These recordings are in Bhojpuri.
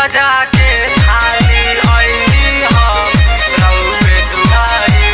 सजा के थाली आईनी हम रउवे दुआरी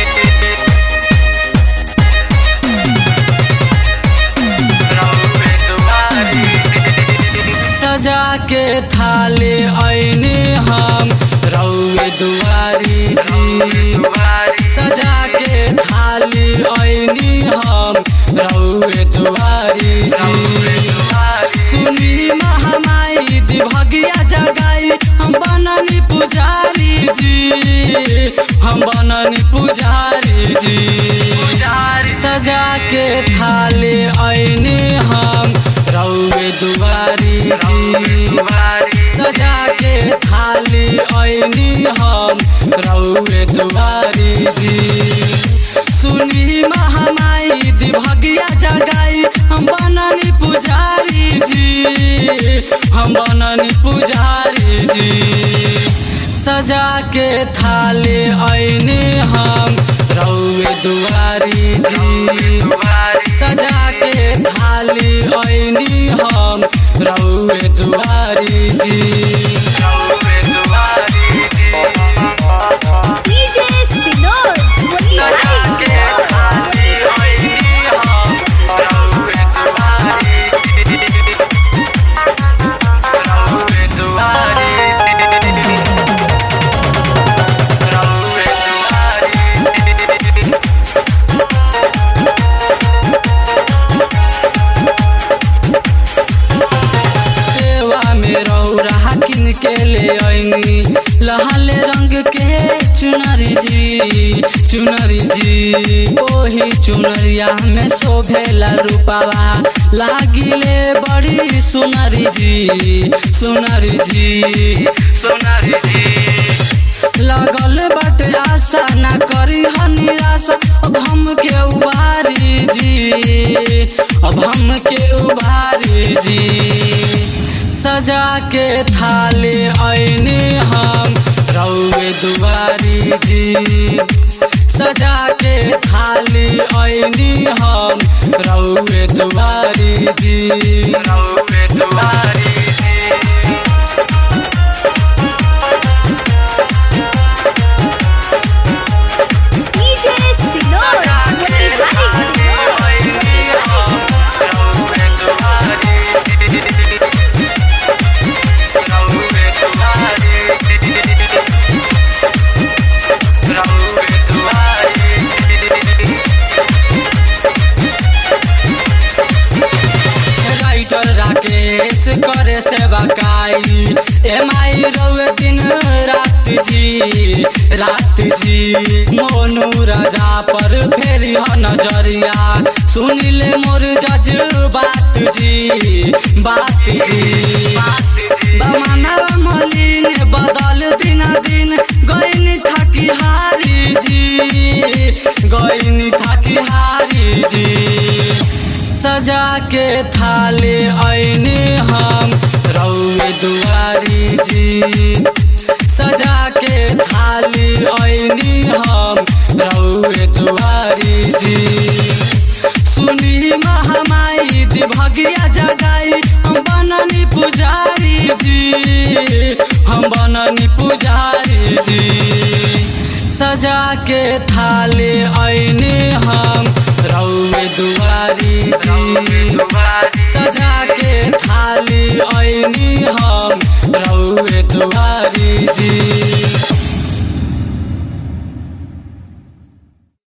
रउवे दुआरी सजा के थाली ऐने हम रउए दुआरी जी सजा के थाली ऐनी हम रउए दुआरी जी सुनी महामाई दिभगिया जगाई हम बननी पुजारी जी हम बननी पुजारी जी सजा के थाली ऐने हम रउए दुआरी जी सजा के थाली ऐनी हम रउए दुआरी जी सुनी महामाई दिभगिया जगाई हम बननी पुजारी जी हम बननी पुजारी जी सजा के थाली ऐनी हम रउए दुआरी जी सजा के थाली ऐनी हम रउए दुआरी जी DJ Sinor, Motihari सेवा में रौरा किन के ले ऐनी लहल रंग के चुनरी जी चुनरी जी ओही चुनरिया में शोभेला रूपावा लागिले बड़ी सुनरी जी सुनरी जी सोनारी जी लगल बाटे आशा ना करी ह निराशा अब हम के उबारी जी अब हम के उबारी जी सजा के थाली ऐने हम रउए दुआरी जी सजा के थाली ऐनी हम रउए दुआरी जी रउवे दुआरी जी DJ Sinor, Motihari writer Rakesh करे सेवा काई एम आई रउए दिन रात जी रात जी मोनू राजा पर फेरी ह नजरिया सुनिले मोर जज बात जी बात जी बमाना मलिन बदल दिन दिन गईनी थाकी हारी जी गईनी थाकी हारी जी सजा के थाली ऐने हम रउए दुआरी जी सजा के थाली ऐनी हम रउए दुआरी जी सुनी महामाई दिभगिया जगाई हम बननी पुजारी जी हम बननी पुजारी जी सजा के थाली ऐने हम रउए दुआरी जी सजा के थाली ऐनी हम रउए दुआरी जी